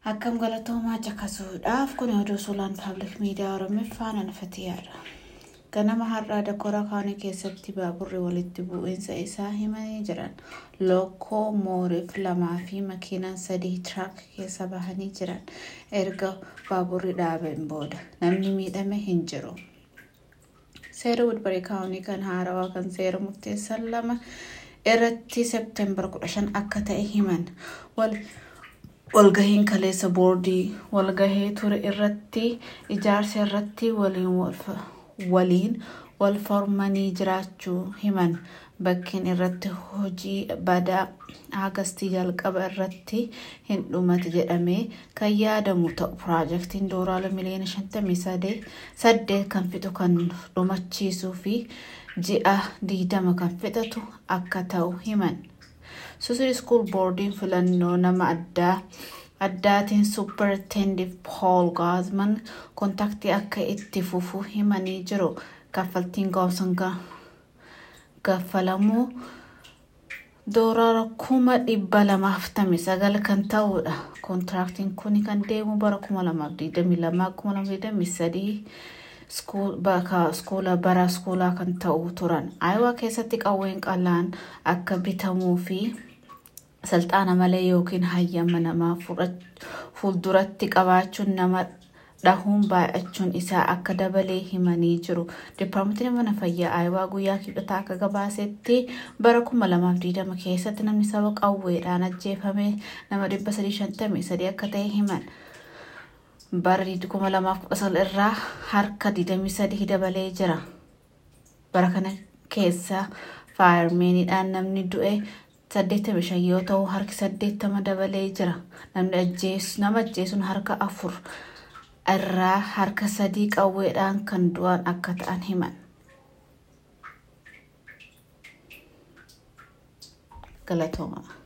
Akkam galatoomaa caqasuudhaaf kun oduu suuraan paablik miidiyaa Oromiffaan anfatiyyaadha. Ganama har'aa dakooraa kaanii keessatti baaburri walitti bu'iinsa isaa himanii jiran lookoo mooriif lamaa fi makiinaan sadii tiraak keessa bahanii jiran erga baaburri dhaabeen booda namni miidhame hin jiru. Seera Wudbarii kaawunii kan haarawaa kan seera murteessan lama irratti seepteembar 15 akka ta'e himan. walgahiin kaleessa boordii walgahee ture irratti ijaarsa irratti waliin wal formanii jiraachuu himan bakkeen irratti hojii badaa agastii jalqaba irratti hin dhumate jedhamee kan yaadamu ta'u piroojeektiin doolaara miliyoona 58 kan fixu kan dhumachiisuu fi ji'a 20 kan fixatu akka ta'u himan. Suusid School Boordiin filannoo nama addaa addaatiin Suppertendiv Paul Gaazman kontaktii akka itti fufu himanii jiru. Kaffaltiin gaafsan gaffalamuu doolaara kuma dhibba lamaaf tamii sagal kan ta'udha. Kontiraaktiin kun kan deemu bara kuma lamaaf digdamii lamaa kuma lamaaf digdamii sadii iskoola bara iskoolaa kan ta'u turan. Ayiwaa keessatti qawween qalaan akka bitamuu fi salxaana malee yookiin hayyama namaa fuulduratti qabaachuun nama dhahuun baay'achuun isaa akka dabalee himanii jiru. Dipaartmentiin mana fayyaa Ayiwaa guyyaa kibxataa akka gabaasetti bara 2020 keessatti namni saba qawweedhaan ajjeefame nama 353 akka ta'e himan. Bara 2019 irraa harka 23 dabalee jira. Bara kana keessa faayarmeeniidhaan namni du'e 85 yoo ta'u harki 80 dabalee jira. Nama ajjeesuun harka afur irraa harka sadii qawweedhaan kan du'an akka ta'an himan. Galatooma.